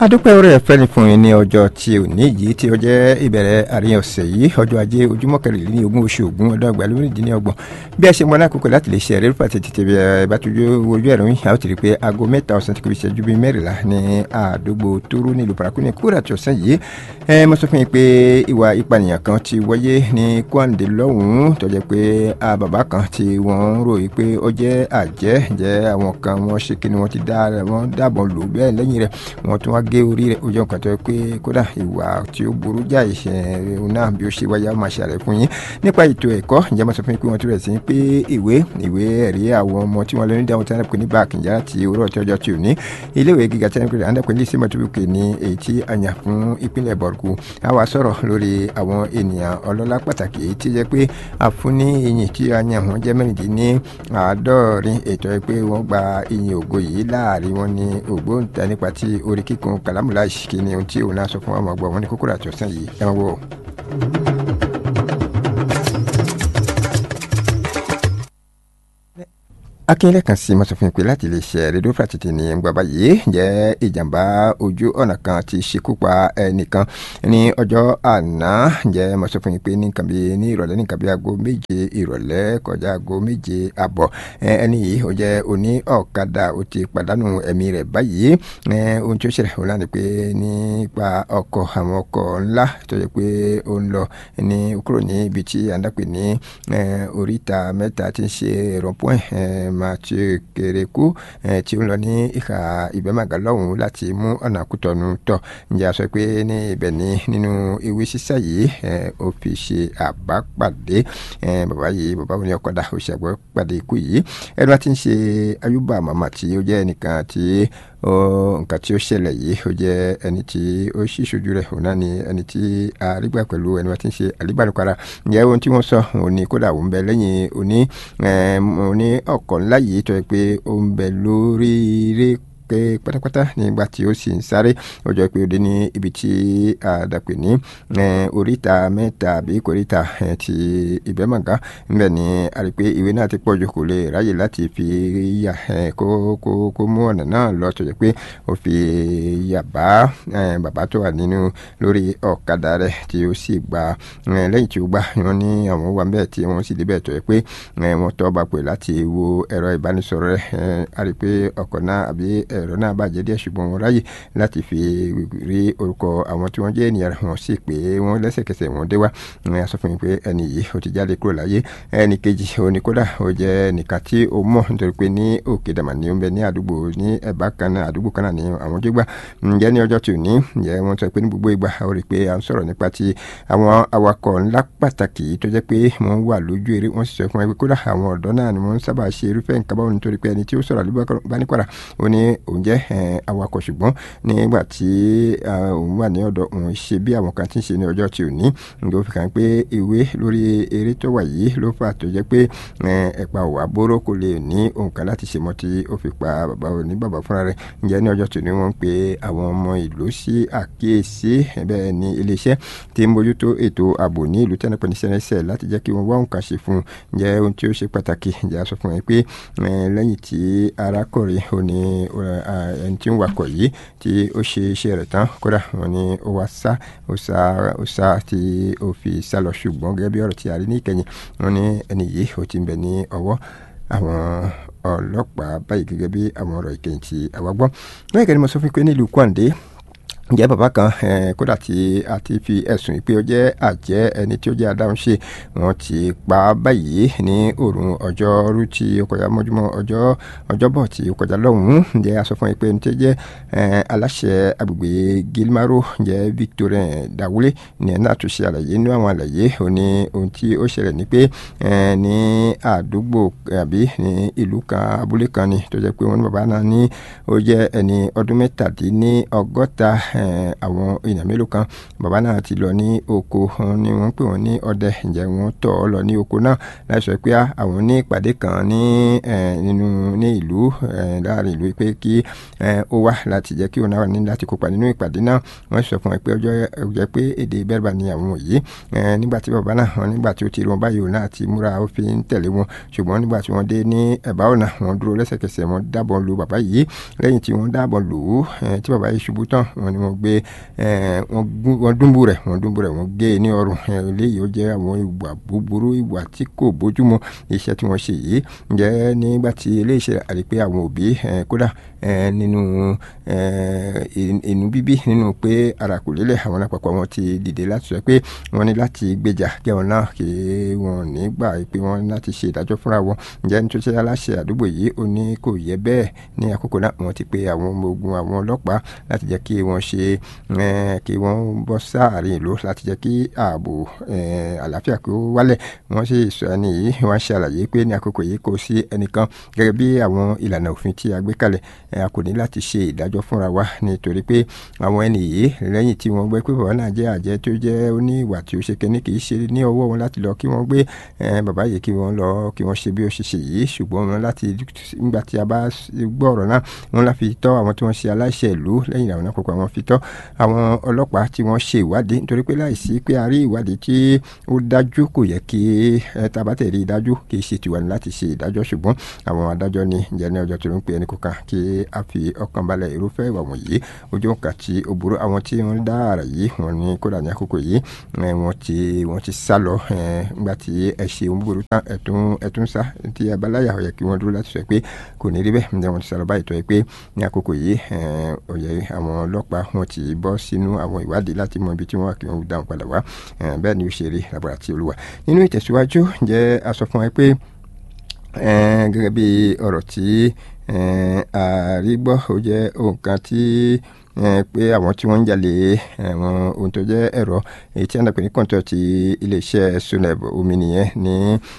adúpẹ́ orí ẹ̀fẹ́ ni fún yín ní ọjọ́ tí ò ní yìí tí ó jẹ́ ìbẹ̀rẹ̀ àárín ọ̀sẹ̀ yìí ọjọ́ ajé ojúmọ́ kẹrìnlélẹ́ni ogún oṣù ogún ọdún ọgbà lórílẹ̀-èdè bí a ṣe mọ lákòókò láti lè ṣe ẹ̀rẹ́rú pàtẹ́ tètè bí ẹ bá tójú ojú ẹ̀rọ yìí a ó ti rí i pé aago mẹ́ta ọ̀sán ti kò fi ṣẹ́jú bíi mẹ́rìnlá ní àdúgbò tóóró nílùú paraku ní kúrò àti ọ̀sán yìí ẹ mo sọ fún yín pé ìwà ìpànìyàn kan ti wáyé ní kwande lọ́hùn-ún tó jẹ́ pé bàbá kan tí wọ́n ń ròyìn pé ó jẹ́ àjẹ́ jẹ́ àwọn kan wọ́n ṣe kí ni wọ́n ti dáàbọ̀ lò bẹ́ẹ̀ lẹ́yìn rẹ̀ wọ́n tún wá gé orí rẹ̀ ojú ọkàn tó yẹ pé kódà ìwà tí ó burú jáì ṣe náà bí ó ṣe wáyé á máa ṣàlẹ̀ fún yín nípa ètò ẹ̀kọ́ ǹjẹ́ mo sọ fún yín pé wọ́n ti rẹ̀ sí pé ìwé ìwé ẹ̀rí àwọn ọmọ tí wọ́n lọ ní dáhùn tẹ́lẹ̀ pé ní báàkì ìjà láti òwúrọ̀ tí ọjọ́ tí ò ní iléèwé gíga tẹ́lẹ̀ pé àndàpẹ́ ní símọ̀ tó fi ní èyí tí a yàn fún ìpínlẹ̀ bọ̀rùkù a wá sọ̀rọ̀ lórí àwọn ènìyàn ọlọ́lá pàtàkì èyí tí jẹ́ pé a fún ní iyìn tí a yàn wọ́n jẹ́ mẹ́rìndínní àádọ́rin ètò ẹ pé wọ́n gba iyìn ògo yìí láàrin wọn ní ògbóǹta nípa tí orí kíkun kàlámùlá ìṣìkì ni ohun tí òun náà sọ fún àwọn ọgbà wọn ní kókó àti ọ̀sán yìí ẹ máa wò ó. akínyẹlẹ kan sí mo sọ fún yín pé láti lè ṣe rédíò fàtìtì ní gbàgbà yìí jẹ́ ìjàmbá ojú ọ̀nà kan ti ṣekú pa ẹnìkan ní ọjọ́ àná jẹ́ mo sọ fún yín pé ní nǹkan bíi ní ìrọ̀lẹ́ ní nǹkan bíi aago méje ìrọ̀lẹ́ kọjá aago méje àbọ̀ ẹni yìí ó jẹ́ oní ọ̀kadà ó ti pàdánù ẹ̀mí rẹ̀ báyìí ohun tí ó ṣẹlẹ̀ ó lánàá pé nípa ọkọ̀ àwọn ọkọ̀ ńlá tó yẹ pé ó ń lọ ní kúrò ní ibi tí à ń dàpè ní oríta mẹ́ta tí ń ṣe rọ̀pọ̀n mathieu kereku tí ó ń lọ ní ìhà ìbẹ́màgà lọ́hùn-ún láti mú ọ̀nà àkútọ̀nù tọ̀ ǹjẹ́ a sọ pé ní ibẹ̀ ní nínú ewé sísá yìí ó fi ṣe àbápàdé bàbá yìí bàbá òní ọ̀kadà ó ṣe àbápàdé ikú yìí ẹni wá ti ń ṣe ayúbà màmá tí ó jẹ́ ẹnìkan tí nǹkan tí ó ṣẹlẹ̀ yìí ó jẹ́ ẹni tí ó ṣì ṣojú rẹ̀ òun náà ni ẹni tí arígbà pẹ̀lú ẹni wá ti ń ṣe àlíbàlùkara ǹjẹ́ ohun tí wọ́n sọ òun ni kódà òun bẹ lẹ́yìn òní òní ọkọ̀ ńlá yìí tó yẹ pé ó ń bẹ lórí eré pé pátápátá nígbà tí ó sì ń sáré ó jọ pé ó dé ní ibi tí àdàpè ní oríta mẹ́ta àbí koríta ti ìbẹ́mọ̀gá ńbẹ̀ ni a rí pé ìwé náà ti pọ̀ jù kò lè ráyè láti fi yà kó kó kó mú ọ̀nà náà lọ tó jẹ́ pé ó fi yà bá bàbá tó wà nínú lórí ọ̀kadà rẹ̀ tí ó sì gba lẹ́yìn tí ó gbà wọ́n ní àwọn wà bẹ́ẹ̀ tí wọ́n sì débẹ̀ tó yẹ pé wọ́n tọ́ bá pè láti wo ẹ̀rọ ìbánisọ̀rọ̀ rẹ̀ a rí pé ọkọ̀ náà àbí ẹ̀rọ náà bàjẹ́ díẹ̀ ṣùgbọ́n wọ́n ráyè láti fi rí orúkọ àwọn tí wọ́n jẹ́ ènìyàn wọn sì pé wọ́n lẹ́sẹ̀kẹsẹ̀ wọ́n dé wá a sọ fún mi pé ẹni yìí ó ti jáde kúrò láyé ẹni kejì òní kódà ó jẹ́ nìkan tí ó mọ̀ nítorí pé ní òkè dàmà ní ó ń bẹ ní àdúgbò ní ẹ̀bá kan náà àdúgbò kan náà ní àwọn tó gbà ǹjẹ́ ní ọjọ́ tí ò ní ǹjẹ́ wọ́n sọ pé ní gbogbo ìgbà ó rí i pé à ń sọ̀rọ̀ nípa ti àwọn awakọ̀ ńlá pàtàkì tó jẹ́ pé wọ́n wà lójú eré wọ́n sì sọ fún wa pé kódà àwọn ọ̀dọ́ náà ni wọ́n sábà ṣe irúfẹ́ nǹkan báwọn nítorí pé ẹni tí ó sọ̀rọ̀ àlùbáníkọ̀rà ó ní òun jẹ́ awakọ̀ ṣùgbọ́n nígbà tí òun wà ní ọ̀dọ̀ òun ṣe bí àwọn kan ti ń ṣe ní ọjọ́ tí ò ní ló fi kàn pé ìwé lórí eré tó wà yìí ló fà tó jẹ́ pé ẹ̀pà òwà bóró kò lè ní òǹkà láti ṣe mọ́ tí ó fi pa bàbá òní bàbá fúnra rẹ̀ ǹjẹ́ ní ọjọ́ tí ò ní wọ́n ń pe àwọn ọmọ ìlú sí àkíyèsí bẹ́ẹ̀ ni iléeṣẹ́ tí ń bójútó ètò ààbò ní ìlú tẹ́nipẹ́ ní sẹ́nẹ́sẹ̀ láti jẹ́ kí wọ́n wá òǹkà ṣe fún un ǹjẹ́ ohun tí ó ṣe pàtàkì ǹjẹ́ a sọ fún wọn pé lẹ́yìn tí arákùnrin òní ẹni tí ń wakọ̀ yìí tí ó ṣe iṣẹ́ rẹ̀ tán kódà wọn ni ó wá sá ó sá ó sá tí ó fi sá lọ ṣùgbọ́n gẹ́gẹ́ bí ọ̀rọ̀ tí a rí ní ìkẹyìn wọn ní ẹni yìí ó ti ń bẹ ní ọwọ́ àwọn ọlọ́pàá báyìí gẹ́gẹ́ bí àwọn ọ̀rọ̀ ìkẹyìn tí àwa gbọ́ bẹ́ẹ̀ kẹ́ni mo sọ fún pé nílùú Kwande ǹjẹ́ bàbá kan kódà tí a ti fi ẹ̀sùn pé ó jẹ́ àjẹ́ ẹni tí ó jẹ́ adáhunṣe wọ́n ti pa á báyìí ní òrùn ọjọ́rú tí ó kọjá mọ́júmọ́ ọjọ́ ọjọ́bọ̀ tí ó kọjá lọ́hùn-ún ǹjẹ́ a sọ fún yín pé ní tí ó jẹ́ aláṣẹ agbègbè Gilmaro ǹjẹ́ Victorien Dawule ní ẹ̀ náà tún ṣe àlàyé nínú àwọn àlàyé ó ní ohun tí ó ṣẹlẹ̀ ní pé ní àdúgbò àbí ní ìlú kan abúlé kan ni tó jẹ́ pé wọ́n ní bàbá náà ní ó jẹ́ ẹni ọdún mẹ́tàdínní ọgọ́ta àwọn èèyàn mélòó kan bàbá náà ti lọ ní oko ni wọ́n pè wọ́n ní ọdẹ ǹjẹ́ wọ́n tọ̀ ọ́ lọ ní oko náà láì sọ pé àwọn ní ìpàdé kan ní nínú ní ìlú láàrin ìlú pé kí ó wá láti jẹ́ kí òun náà ní láti kópa nínú ìpàdé náà wọ́n sọ fún ẹ pé ọjọ́ jẹ́ pé èdè bẹ́rẹ̀bà ni àwọn yìí nígbà tí bàbá náà wọn nígbà tí ó ti rí wọn báyìí òun náà ti múra ó fi ń tẹ̀lé wọn ṣùgbọ́n nígbà tí wọ́n dé ní ẹ̀bá ọ̀nà wọn dúró lẹ́sẹ̀kẹsẹ̀ wọn dábọ̀ lu bàbá yìí lẹ́yìn tí wọ́n dábọ̀ lù ú tí bàbá yìí ṣubú tán wọn ni wọ́n gbé wọ́n dúnbù rẹ̀ wọ́n dúnbù rẹ̀ wọ́n gé e ní ọrùn eléyìí ó jẹ́ àwọn ìwà búburú ìwà tí kò bójúmu iṣẹ́ tí wọ́n ṣe yìí ǹjẹ́ nígbà tí eléyìí ṣe àrí pé àwọn òbí kódà nínú inú bíbí nínú pé ara kò lélẹ̀ àwọn àpapọ̀ wọn ti dìde láti sọ pé wọ́n ní láti gbèjà kẹ́wọn náà kí wọ́n ní gbà pé wọ́n ní láti ṣe ìdájọ́ fúnra wọn ǹjẹ́ nítorí aláṣẹ àdúgbò yìí ó ní kò yẹ bẹ́ẹ̀ ní àkókò náà wọ́n ti pe àwọn ọmọ ogun àwọn ọlọ́pàá láti jẹ́ kí wọ́n ṣe kí wọ́n bọ́ sáàrin ìlú láti jẹ́ kí ààbò àlàáfíà kó wálẹ̀ wọ́n sì sọ ẹni yìí wọ́n ṣàlàyé pé ní àkókò yìí kò sí ẹnìkan gẹ́gẹ́ bí àwọn ìlànà òfin tí a gbé kalẹ̀ a kò ní láti ṣe ìdájọ́ fúnra wa nítorí pé àwọn ẹni yìí lẹ́yìn tí wọ́n gbé pé bàbá náà jẹ́ àjẹ́ tó jẹ́ ó ní ìwà tí ó ṣe kẹ́ni kì í ṣe ní ọwọ́ wọn láti lọ kí wọ́n gbé bàbá yìí kí wọ́n lọ kí wọ́n ṣe bí ó ṣe ṣe yìí ṣùgbọ́n wọn láti nígbà tí a bá gbọ́ ọ̀rọ̀ náà wọn láfi tọ́ àwọn tí wọ́n ṣe aláṣẹ ìlú lẹ́yìn àwọn àkókò àwọn fi tọ́ àwọn ọlọ́pàá tí wọ́n ṣe ìwádìí nítorí pé láìsí pé a rí ìwádìí tí ó dájú kò yẹ kí tabatẹ̀ rí dájú kì í ṣe tiwa ní láti ṣe ìdájọ́ ṣùgbọ́n àwọn adájọ́ ni ǹjẹ́ ní ọjọ́ tó ń pè ẹnì kankan kí a fi ọkàn balẹ̀ irúfẹ́ ìwà wọ̀nyí ojú ọ̀kà tí ó burú àwọn tí wọ́n dá àrà yìí wọ́n ní kódà ní àkókò yìí wọ́n ti wọ́n ti sá lọ nígbà tí ẹ ṣe ohun búburú tán ẹ̀tún ẹ̀tún sá tí abaláyà ó yẹ kí wọ́n dúró láti sọ pé kò ní rí bẹ́ẹ̀ ǹjẹ́ wọ́n ti sá lọ báyìí tó yẹ pé ní àkókò yìí ó yẹ àwọn ọlọ́pàá wọ́n ti bọ́ sínú àwọn ìwádìí láti mọ ibi tí wọ́n wà kí wọ́n dáhùn padà wá bẹ́ẹ̀ ni ó ṣe rí lábàrá tí olúwa nínú ìtẹ̀síwájú ǹjẹ́ a sọ fún wa pé gẹ́gẹ́ bí ọ̀rọ̀ tí àrígbọ́ ó jẹ́ nǹkan tí pé àwọn tí wọ́n ń jalè àwọn ohun tó jẹ́ ẹ̀rọ èyí tí a ń dàpẹ́ ní kọ́ńtọ̀ ti iléeṣẹ́ suneb omi nìyẹn ní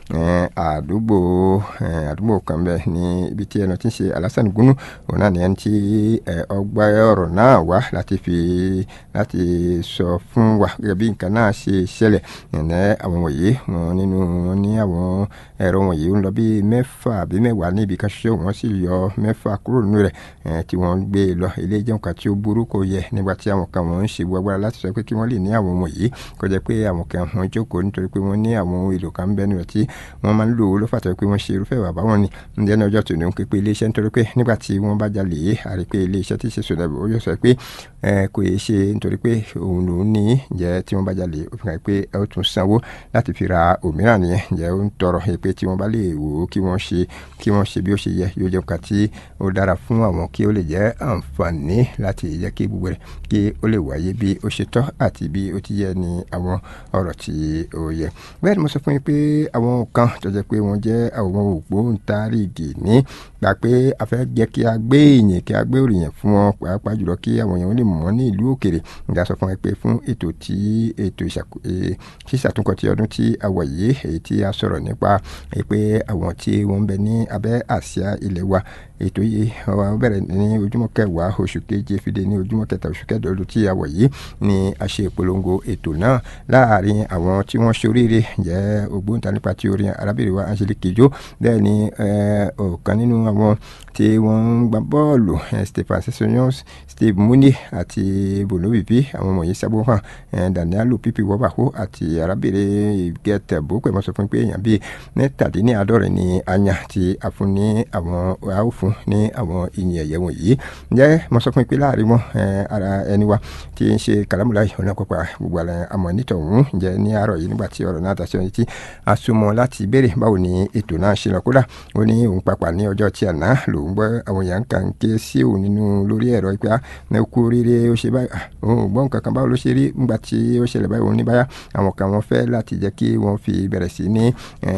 àdúgbò àdúgbò kan bẹ́ẹ̀ ní ibi tí ẹnu ti ń ṣe alásán gúnú òun náà nìyẹn tí ọgbà ọ̀rọ̀ náà wá láti fi láti sọ fún wa gẹ́gẹ́ bí nǹkan náà ṣe ṣẹlẹ̀ ẹ̀nẹ́ àwọn wọ̀nyí wọn nínú wọn ní àwọn ẹ̀rọ wọ̀nyí ń lọ bí mẹ́fà àbí mẹ́wàá níbi kan ṣoṣo wọ́n sì yọ mẹ́fà kúrò nínú rẹ̀ tí wọ́n gbé lọ ilé ìjẹun kan tí ó burú kò yẹ nígbà tí àwọn kan wọ́n ń ṣe gbogbo agbára láti sọ pé kí wọ́n lè ní àwọn ọmọ yìí kó jẹ́ pé àwọn kan wọ́n jókòó nítorí pé wọ́n ní àwọn ohun èlò kan ń bẹ́nu rẹ̀ tí wọ́n máa ń lò ó ló fàtọ́ pé wọ́n ṣe irúfẹ́ bàbá wọn ni ǹjẹ́ ní ọjọ́ tòní ń pè pé iléeṣẹ́ nítorí pé nígbà tí wọ́n bá jalè yé àrí pé iléeṣẹ́ tí ṣe sọ̀rọ̀ ó yóò sọ pé kò yẹ ṣe nítorí pé òun lòún ní ǹjẹ́ tí wọ́n bá jalè ó fi hàn pé ẹ ó tún sanwó láti fi ra òmíràn nìyẹn ǹjẹ́ ó ń tọrọ pé tí wọ́n bá lè wò ó kí wọ́n ṣe kí wọ́n ṣe bí ó ṣe yẹ yóò jẹ́ nǹkan tí ó dára fún àwọn kí ó lè jẹ́ àǹfààní láti jẹ́ kí gbogbo rẹ̀ kí ó lè wáyé bí ó ṣe tọ́ àti bí ó ti yẹ ní àwọn ọ̀rọ̀ tí ó yẹ. bẹ́ẹ̀ ni mo sọ fún yín pé àwọn kan tó jẹ́ pé wọ́n jẹ́ àwọn ògbóǹtarìgì ní gbà pé a fẹ́ jẹ́ kí a gbé ìyìn kí a gbé òrìyìn fún wọn pàápàá jùlọ kí àwọn èèyàn lè mọ̀ ní ìlú òkèrè nígbà sọ fún ẹ pé fún ètò tí ètò ṣíṣàtúnkọ ti ọdún tí a wọ̀ yìí èyí tí a sọ̀rọ̀ nípa pé àwọn tí wọ́n ń bẹ ní abẹ́ àsíá ilẹ̀ wa ètò yìí wọ́n bẹ̀rẹ̀ ní ojúmọ́ kẹwàá oṣù keje fìdí ní ojúmọ́ kẹta oṣù kẹdọ̀ ọdún tí a wọ̀ yìí ni a ṣe ìpolongo ètò náà láàrin àwọn tí wọ́n ṣoríire jẹ́ ògbóǹta nípa ti orin arábìnrin wa Angelique Kidjo bẹ́ẹ̀ ni ọ̀kan nínú àwọn tí wọ́n ń gba bọ́ọ̀lù Stephen Sessegnon Steve Muni àti Bono Vivi àwọn wọ̀nyí sábò hàn Daniel Pipi Wọ́bàkó àti arábìnrin gẹ́tẹ̀ bó pẹ̀ mọ́ sọ fún pé èèyàn bíi mẹ́tàdínláàádọ́rin ni anya ti àfún ní àwọn àwòfún ní àwọn ìyìn ẹ̀yẹ wọ̀nyí ǹjẹ́ mo sọ fún pé láàrin wọn ara ẹni wa tí ń ṣe kàlámùláì ọ̀nà pàpà gbogbo àlẹ́ àmọ́ nítọ̀hún ǹjẹ́ ní àárọ̀ yìí nígbà tí ọ̀rọ̀ náà dá sí ọ̀yìn tí a súnmọ́ láti béèrè báwo ni ètò náà ṣe lọ kódà ó ní òun pàpà ní ọjọ́ tí àná lòun gbọ́ àwọn èèyàn kan ké sí òun nínú lórí ẹ̀rọ ìpè á kú oríire ó ṣe báyìí òun gbọ́ nǹkan kan báwo ló ṣe rí nígbà tí ó ṣẹlẹ̀ báyìí òun ní báyà àwọn kan wọ́n fẹ́ láti jẹ́ kí wọ́n fi bẹ̀rẹ̀ sí ní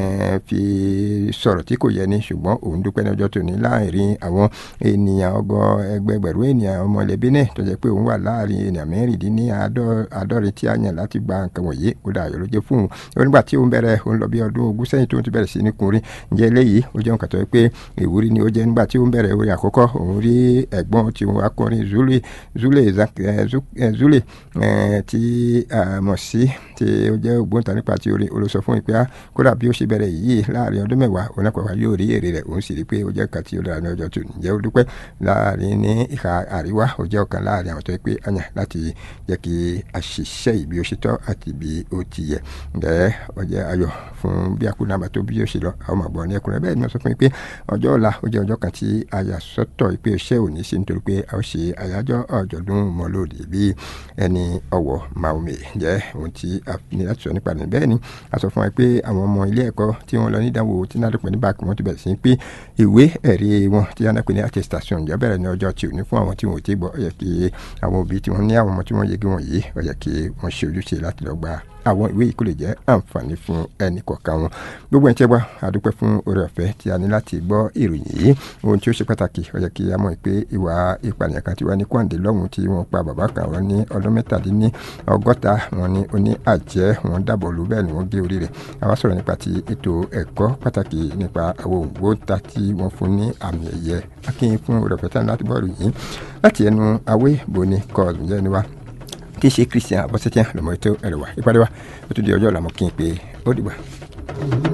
fi sọ̀rọ̀ tí kò yẹ ni ṣùgbọ́n òun dúpẹ́ ní ọjọ́ tòní láàrin àwọn ènìyàn ọgọ́ ẹgbẹgbẹ̀rún ènìyàn ọmọ ilẹ̀ Benin tó jẹ́ pé òun wà láàrin ènìyàn mẹ́rìndínláàádọ́rin tí a yàn láti gba nǹkan wọ̀nyí ó dà yọ̀ ló jẹ́ fún un nígbà tí òun bẹ̀rẹ̀ òun lọ bí ọdún ogún sẹ́yìn tó ń ti bẹ̀rẹ̀ sí ní kunrin ǹjẹ́ eléyìí ó jẹ́ nǹkan tó yẹ pé ìwúrí ni ó jẹ́ nígbà tí ó ń bẹ̀rẹ̀ orin àkọ́kọ́ òun rí ẹ̀gbọ́n tí wọ́n akọrin zule zule zule tí a mọ̀ sí tí ó jẹ́ ògbóǹta nípa ti orin olóṣọ fún ìpè á kódà bí ó ṣe bẹ̀rẹ̀ yìí láàrin ọdún mẹ́wàá òun náà pàpà yóò rí èrè rẹ̀ òun sì rí pé ó jẹ́ kan tí ó dára ní ọjọ́ tó ǹjẹ́ ó dúpẹ́ láàrin ní ìhà àríwá ó jẹ́ ọ̀kan láàrin àwọn tó pé àyàn láti jẹ́ kí a ṣiṣẹ́ ìbí ó ṣe tọ́ àti bí ó ti yẹ ǹjẹ́ ó jẹ́ ayọ̀ fún bí akúnàmà tó bí ó ṣe lọ àwọn ọmọ ní ẹkùnrin bẹ́ẹ̀ ni wọ́n sọ fún mi pé ọjọ́ ọ̀la ó jẹ́ ọjọ́ kan tí a yà sọ́tọ̀ pé iṣẹ́ òní sí nítorí pé a ó ṣe àyájọ́ ọ̀jọ̀dún mọ́lòdì bí ẹni ọ̀wọ̀ Maome jẹ́ ohun tí a ní láti sọ nípa rẹ̀ bẹ́ẹ̀ ni a sọ fún wa pé àwọn ọmọ ilé ẹ̀kọ́ tí wọ́n lọ ní ìdánwò tí náà lópin ní báàkì wọn ti bẹ̀rẹ̀ sí pé ìwé ẹ̀rí wọn tí a náà pè ní attestation ìjọ bẹ̀rẹ̀ ní ọjọ́ tí ò ní fún àwọn tí wọn ò tí gbọ́ ó yẹ kí àwọn òbí tí wọ́n ní àwọn ọmọ tí wọ́n yege wọn yìí ó yẹ kí wọ́n ṣe ojúṣe láti lọ gba àwọn ìwé yìí kò lè jẹ́ àǹfààní fún ẹnì kọ̀ọ̀kan wọn gbogbo ẹ̀ tí ẹ wá àdúpẹ́ fún oore ọ̀fẹ́ tí a ní láti gbọ́ ìròyìn yìí ohun tí ó ṣe pàtàkì ó yẹ kí a mọ̀ pé ìwà ìpànìyàn kan ti wá ní kwande lọ́hùn tí wọ́n pa bàbá kan wọn ní ọdún mẹ́tàdínní ọgọ́ta wọn ní oní àjẹ́ wọn dábọ̀ lù bẹ́ẹ̀ ni wọ́n gé orí rẹ̀ àwa sọ̀rọ̀ nípa ti ètò ẹ̀kọ́ pàtàkì nípa àwọn òǹgbóǹta tí wọ́n fún ní àmì ẹ̀yẹ akínyìn fún oore ọ̀fẹ́ tí a ní láti gbọ́ ìròyìn láti ẹnu awé boni kọ́ọ̀lù jẹ́ ni wa tí í ṣe christian abọ́sẹ́tíà lọ́mọ ètò ẹ̀rọ wa ìpàdé wa ó tún di ọjọ́ ọ̀la mọ́ kí n pé ó dìgbà.